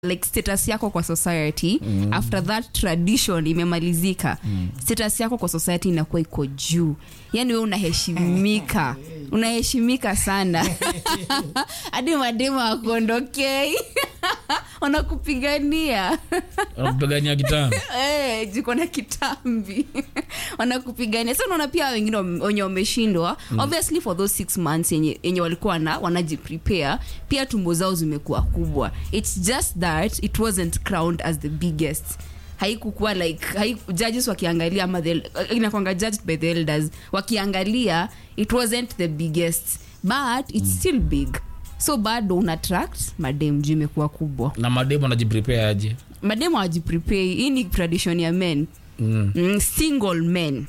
like status yako kwa society mm. after that tradition imemalizika mm. status yako kwa society inakuwa iko juu yani we unaheshimika unaheshimika sana hadi mademu akuondokei wanakupigania wanakupigania kitambo Eh, jiko na kitambi wanakupigania sa unaona pia wengine wame- wenye wameshindwa mm. obviously for those six months yenye, yenye walikuwa na wanajiprepare pia tumbo zao zimekuwa kubwa its just that it wasn't crowned as the biggest haikukuwa like haiku, judges wakiangalia ama the- inakwanga judged by the elders wakiangalia it wasn't the biggest but it's mm. still big so bado una attract madem juu imekuwa kubwa na mademu anajiprepare aje mademu hawajiprepare hii ni tradition ya men mm. mm, single men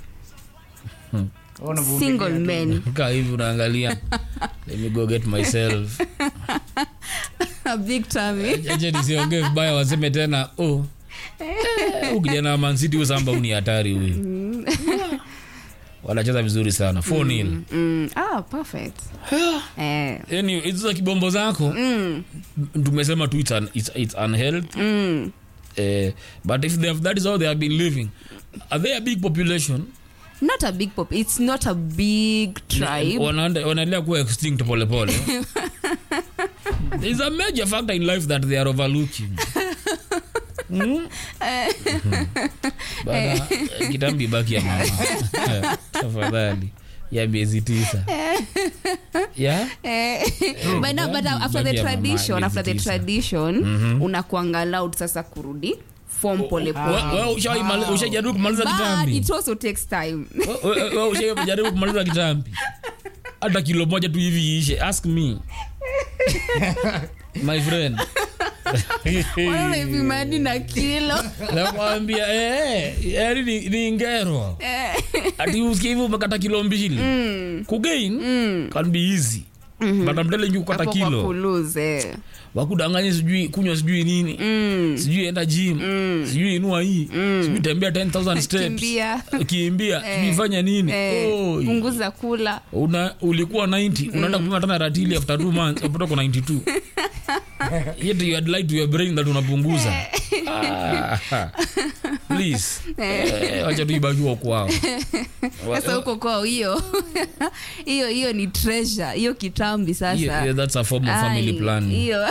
single men kaa hivi unaangalia let me go get myself A big tummy aje nisiongee vibaya waseme tena oh eh, huyu kijana wa mansiti huyu samba huyu ni hatari huyu wanacheza vizuri sana 4 nil mm, ah perfect eh, yani hizo za kibombo zako mm, tumesema tu it's, un, it's, it's unhealthy mm. eh, but if they have, that is how they have been living are they a big population not a big pop it's not a big tribe Wanaenda- wanaendelea kuwa extinct polepole there is a major factor in life that they are overlooking Hmm? Bana, eh, kitambi baki ya mama Eh, tafadhali ya miezi tisa yeah? Eh, but, no, but after the Baki ya mama, tradition after the miezi tisa. tradition unakuanga allowed sasa kurudi form polepole We- we ushaimali- ushajaribu kumaliza but kitambi it also takes time We- we- we ushajaribu kumaliza kitambi hata kilo moja tu hivi iishe ask me my friend Wanaona hivi madi na kilo nakwambia eh, yani ni, ni ngero ati usikie hivi umekata kilo mbili kugain can be easy but I'm telling you kukata Hapo kwa kilo kuluze wakudanganya sijui kunywa sijui nini sijui enda gym sijui inua hii sijui tembea 10000 steps Kimbia. kimbia sijui fanya nini eh, Oi. punguza kula una ulikuwa 90 unaenda kupima tena ratili after 2 months upata kwa 92 yet you had lied to your brain that unapunguza ah, please eh, wacha tu ibakiwa kwao sasa huko kwao hiyo hiyo hiyo ni treasure hiyo kitambi Yeah, yeah, sasa that's a form of family Ai, planning hiyo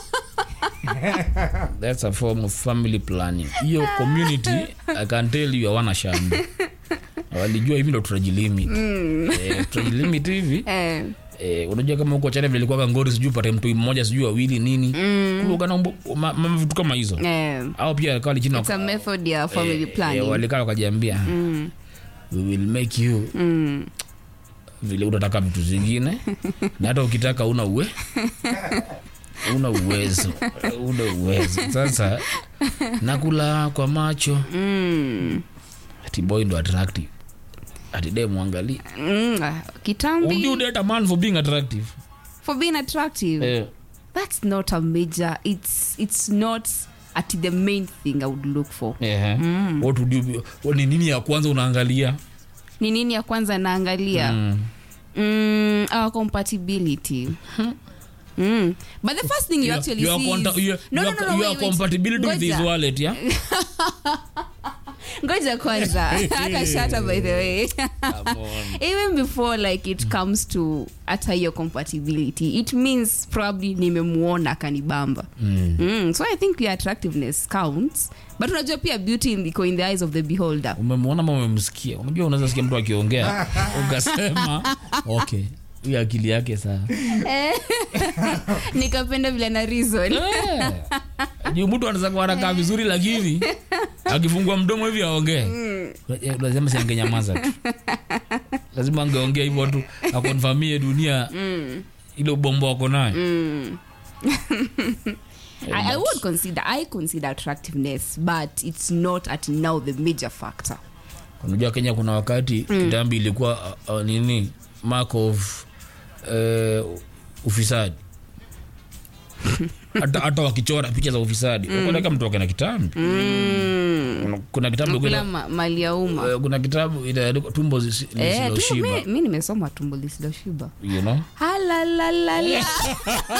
that's a form of family planning hiyo community i can tell you hawana shamba walijua hivi ndo tutajilimit eh, tutajilimit hivi eh, Eh, unajua kama huko chana vilikuwa ngori sijui upate mtu mmoja sijui wawili nini mm. kulugana ma, ma, vitu kama hizo eh, au pia kali chini it's a method ya family eh, planning walikaa wakajiambia we will make you mm. vile utataka vitu zingine na hata ukitaka una uwe una uwezo una uwezo sasa nakula kwa macho Mm. ati boy ndo attractive ati de mwangalie Mm. ah, would you kitambi date a man for being attractive for being attractive eh, that's not a major it's it's not at the main thing i would look for eh, what would you be, what ni nini ya kwanza unaangalia ni nini ya kwanza naangalia mm. mm, our compatibility Mm. But the first thing you Your- actually your see conta- is... your- No, no, your- no, no, your wait, wait. compatibility with his Ngoja. wallet yeah ngoja kwanza akashata by the way Come on. even before like it comes to hata hiyo compatibility it means probably nimemuona akanibamba Mm. mm. so i think your attractiveness counts but unajua pia beauty in, iko in the eyes of the beholder umemwona ma umemsikia unajua unaweza sikia mtu akiongea ukasema okay huyu akili yake saa nikapenda vile na reason Eh, juu mtu anaweza kuwa anakaa vizuri lakini akifungua mdomo hivi aongee Eh, lazima si angenyamaza tu lazima angeongea hivyo tu akonfamie dunia ile ubombo wako nayo I, I would consider i consider attractiveness but it's not at now the major factor unajua kenya kuna wakati kitambi ilikuwa uh, uh, nini mark of uh, ufisadi hata hata wakichora picha za ufisadi mm. mtu wake na kitambi kuna, kuna kitabu kula kuna, ma, mali ya umma uh, kuna kitabu inaandikwa tumbo zisi- Eh, tu- lisiloshiba mi- mi nimesoma tumbo lisiloshiba you know halalalala